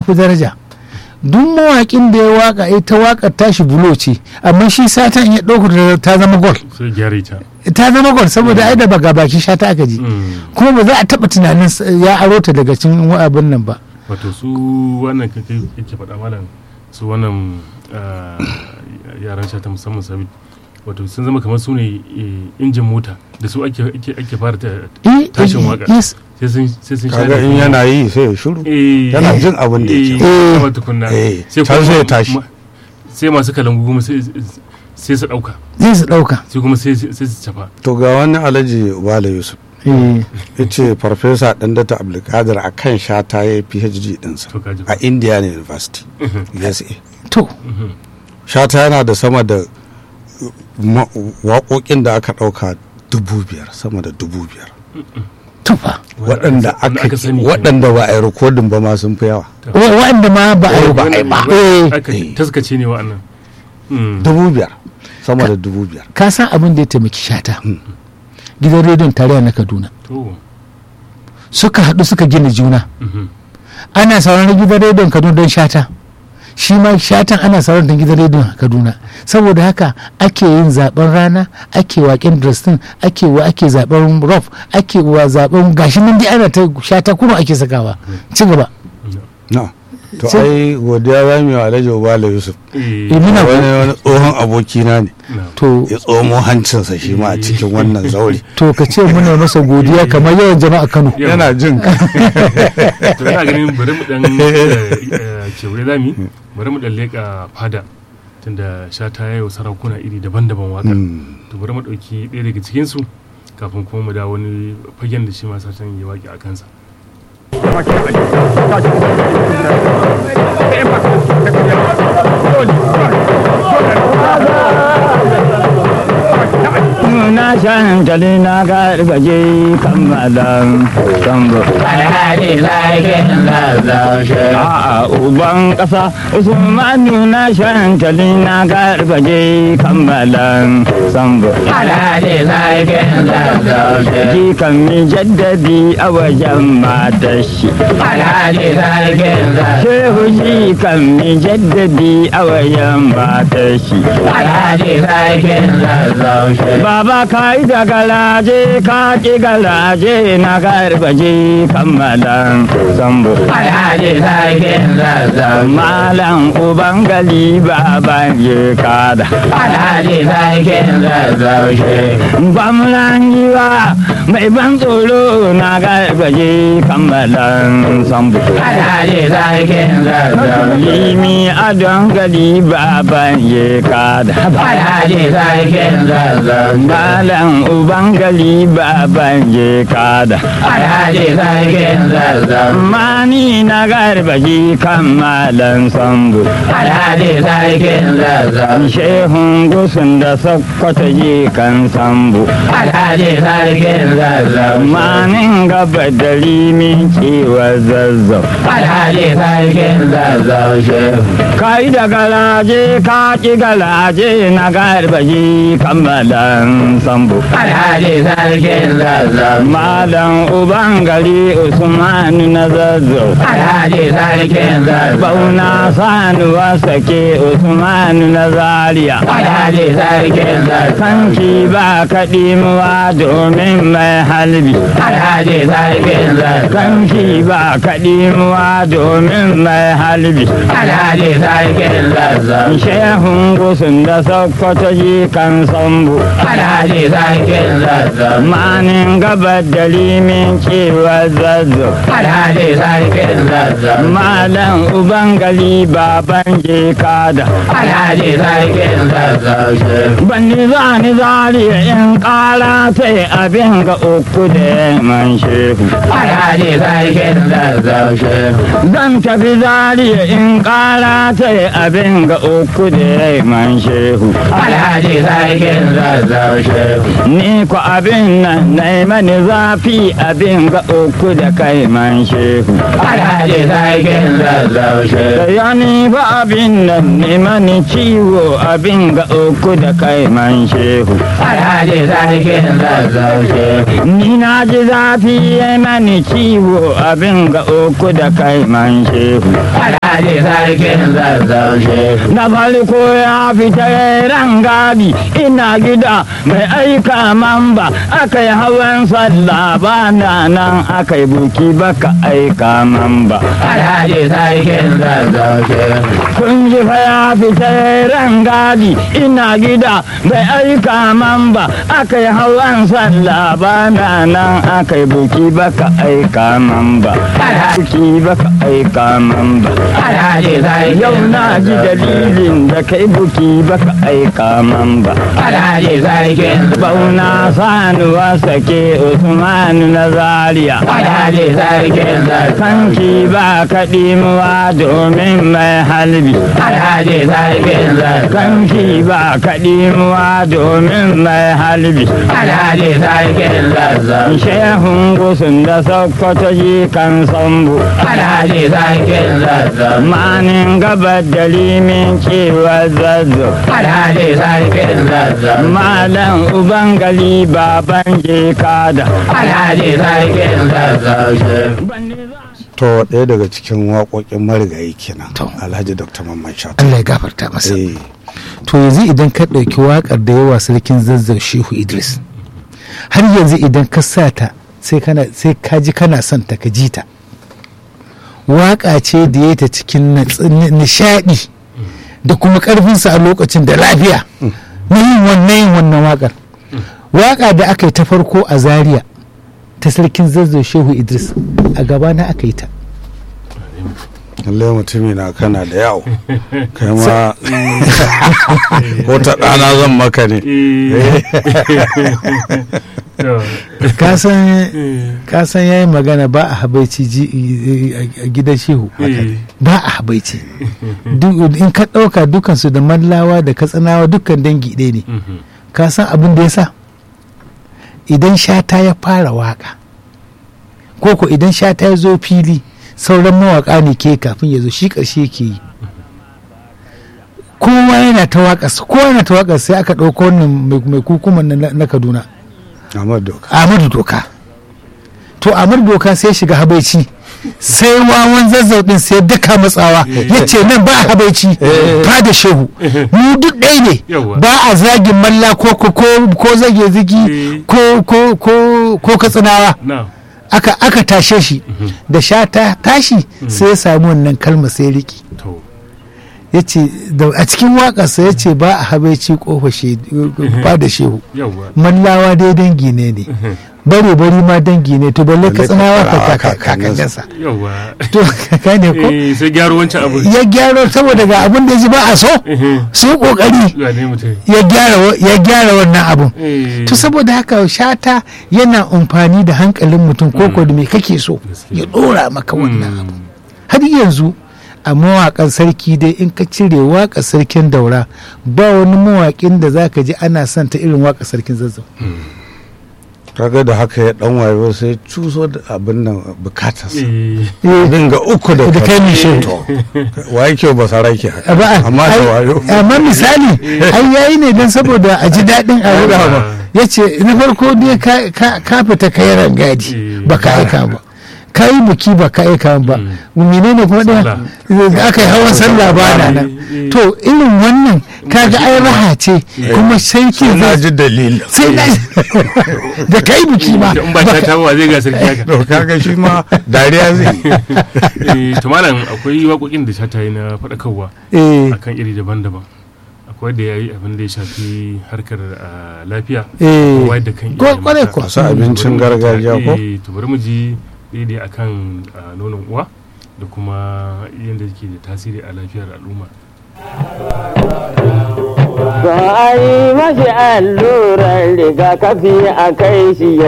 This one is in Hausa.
fi daraja duk mawaƙin da ya waka ita waƙar tashi bulo ce amma shi satan ya ɗauka ta zama gol sai gyara ta ta zama gol saboda ai da baga baki shata aka ji kuma ba za a taɓa tunanin ya aro ta daga cikin abin nan ba wato su wannan kake yake faɗa malam su wannan yaran shata musamman sabit wato sun zama kamar su ne injin mota da su ake fara tashin waka sai sun kaga in yana yi sai ya shuru yana jin abin da yake kama tukunna sai sai ya tashi sai masu kalangu kuma sai su dauka sai su dauka sai kuma sai su cafa to ga wani alhaji wala yusuf ya ce farfesa ɗandata abdulkadir a kan shata ya yi phd ɗinsa a indiana university usa to shata yana da sama da waƙoƙin da aka ɗauka dubu biyar sama da dubu biyar tufa waɗanda aka waɗanda ba a yi rikodin ba ma sun fi yawa waɗanda ma ba a yi ba aka taskace ne wa'annan dubu biyar sama da dubu biyar ka san abin da ya taimaki shata gidan rediyon tarayya na kaduna suka haɗu suka gina juna ana sauraron gidan rediyon kaduna don shata shi ma shatan ana sauran da gidan rediyon kaduna saboda haka ake yin zaben rana ake waken dresden ake wa ake zaben rof ake wa zaben gashi nan dai ana ta shata kuma ake sakawa ci gaba no to ai godiya za mu yi alhaji obala yusuf wani wani tsohon abokina ne to ya tsomo hancinsa shi ma a cikin wannan zaure to ka ce muna masa godiya kamar yawan jama'a kano yana jin to ina ganin bari mu dan kewaye zami bari mu dan leka fada tunda shata yayi sarakuna iri daban-daban waka to bari mu dauki ɗaya daga cikin su kafin kuma mu da wani fagen da shi ma satan ya waki a kansa na shan jali na gargaje kammalan sambo a uban kasa usmanu na shan jali na gargaje kammalan sambo ji kan mi jaddadi a wajen matar shi shehu ji kan mi jaddadi a wajen matar shi Baba ka yi da galaje ka ki galaje na garbaje kammalan sambo. Malam uban gali baban ye kada. Gwamnan yiwa mai ban tsoro na garbaje kammalan sambo. Limi adon gali baban ye kada. Malam uban gali baban je kada. Alhaji sarkin zazzau. Mani na garbaji kan malam sambu. Alhaji sarkin zazzau. Shehun gusun da sakkwata je kan sambu. Alhaji sarkin zazzau. Manin gaba da limin cewa zazzau. Alhaji sarkin zazzau shehu. Kai da galaje ka ki galaje na garbaji kan malam sambu. Alhaji sarkin zazzau. Malam uban gari Usman na zazzau. Alhaji sarkin zazzau. Bauna sanuwa sake Usman na zaria. Alhaji sarkin zazzau. Kanki ba kaɗimuwa domin mai halbi. Alhaji sarkin zazzau. Kanki ba kaɗimuwa domin mai halbi. Alhaji sarkin zazzau. Shehun gusun da sokoto ji kan sambu. Alhaji sarkin zazzau. Manin gabar da limin cewa zazzau. Alhaji sarkin zazzau. Malam uban gali baban je kada. Alhaji sarkin zazzau shehu. Banni za ni zariya in kara sai abin ga uku da man shehu. Alhaji sarkin zazzau shehu. Zan tafi zariya in kara sai abin ga uku da man shehu. Alhaji sarkin zazzau shehu. Ni ku abin nan na mani zafi abin ga uku da kai man shehu. Alhaji sarkin zazzau shehu. Ya ni ba abin nan ne mani ciwo abin ga uku da kai man shehu. Alhaji sarkin zazzau shehu. Ni na ji zafi ya mani ciwo abin ga uku da kai man shehu. Alhaji Alhaji sarkin zazzau shehu. na farko ya fita rangadi ina gida mai aika mamba aka yi hawan sallah ba na nan aka yi buki baka aika mamba Alhaji sarkin zazzau shehu. kun ji fa ya fita rangadi ina gida mai aika mamba aka yi hawan sallah ba na nan aka yi buki baka aika mamba buki baka aika mamba Alhaji sarkin Yau na ji dalilin da kai buki baka aika man ba. Alhaji sarkin Bauna sanuwa sake Usmanu na Zaria. Alhaji sarkin zazzau. Kanki ba kaɗimuwa domin mai halbi. Alhaji sarkin zazzau. Kanki ba kaɗimuwa domin mai halbi. Alhaji sarkin zazzau. Shehun gusun da Sokoto ji kan sambu. Alhaji sarkin zazzau. Manin gabar da limin cewa zazzo. Alhaji sarkin zazzau. Malam Ubangali baban je kada. Alhaji sarkin zazzau shehu. to ɗaya daga cikin waƙoƙin marigayi kenan To. alhaji dr mamman shata Allah ya gafarta masa Eh, to yanzu idan ka ɗauki waƙar da yawa sarkin zazzau shehu idris har yanzu idan ka sa ta sai kana sai ka ji kana son ta ka ji ta waƙa ce da ya ta cikin nats- ni- nishaɗi da kuma ƙarfinsa a lokacin da lafiya na yin wannan yin wannan waƙar waƙa da aka yi ta farko a zaria ta sarkin zazzau shehu idris a gabana aka yi ta lallai mutumi na kana da yawo kai ma ko ta ɗana zan maka ne kasan ya yi magana ba a habaici ji- a gidan shehu ba a habaici Duk- in ka ɗauka dukansu da mallawa da katsinawa dukkan dangi ɗaya ne ka san abin da ya sa idan shata ya fara waka ko ko idan shata ya zo fili sauran mawaka ne ke kafin ya zo shi ƙarshe ke yi kowa yana ta waƙarsa kowa yana ta waƙarsa sai aka ɗauko wannan mai- mai kukuman na- na kaduna Ahmad Doka Ahmadu Doka to Ahmadu Doka sai shiga habaici sai wawan zazzau din sai daka matsawa ya ce nan ba habaici ba da shehu mu duk ɗaya ne Yawwa. ba a zagin malla ko ko ko ko zage zigi ko ko ko ko katsinawa na aka aka tashe shi da sha ta tashi sai ya samu wannan kalma sai riki to ya ce a cikin waƙarsa ya ce ba a habaici kofa ba da shehu yawwa mallawa dai dangi ne ne bare bari ma dangi ne to balle ka tsinawa ka Balle ka- ka- kakanninsa yawwa to ka ne ko eh sai gyaro wancan abu ya gyaro saboda ga abin da ya ji ba a so su kokari ya ne mutum ya gyara wa- ya gyara wannan abun eh to saboda haka shata yana amfani da hankalin mutum ko ko da me kake so ya dora maka wannan abu har yanzu a mawaƙan sarki dai in ka cire waƙa sarkin daura ba wani mawaƙin da zaka ji ana son ta irin waƙa sarkin zazzau kaga da haka ya dan wayo sai cuso da abin nan bukatarsa eh dinga uku da da kai mai shehu wa yake ba saraki haka ba amma da wayo amma misali ai yayi ne don saboda a ji daɗin a Yawa. ya ce na farko dai ka- ka ka fita ka yi rangadi Eh, ba ka aika ba ka yi buki ba ka aika ba menene kuma ɗaya da aka yi hawan sallah ba na nan Eh, eh. to irin wannan kaga ai raha ce kuma sai ke na zai ji dalilin sai na da ka yi buki ma in ba ta tawa zai ga sarki haka to kaga shi ma dariya zai eh to malam akwai waƙoƙin da ta yi na faɗakarwa eh akan iri daban-daban akwai da yayi abin da ya shafi harkar ah, lafiya eh wayar da kan ko iyaye kwarai mata. ko masu abincin gargajiya ko Eh, to bari mu ji daidai akan ah, nonon uwa da kuma yadda yake da tasiri a lafiyar al'umma Ba a yi mashi allurar rigakafi a kai shi ya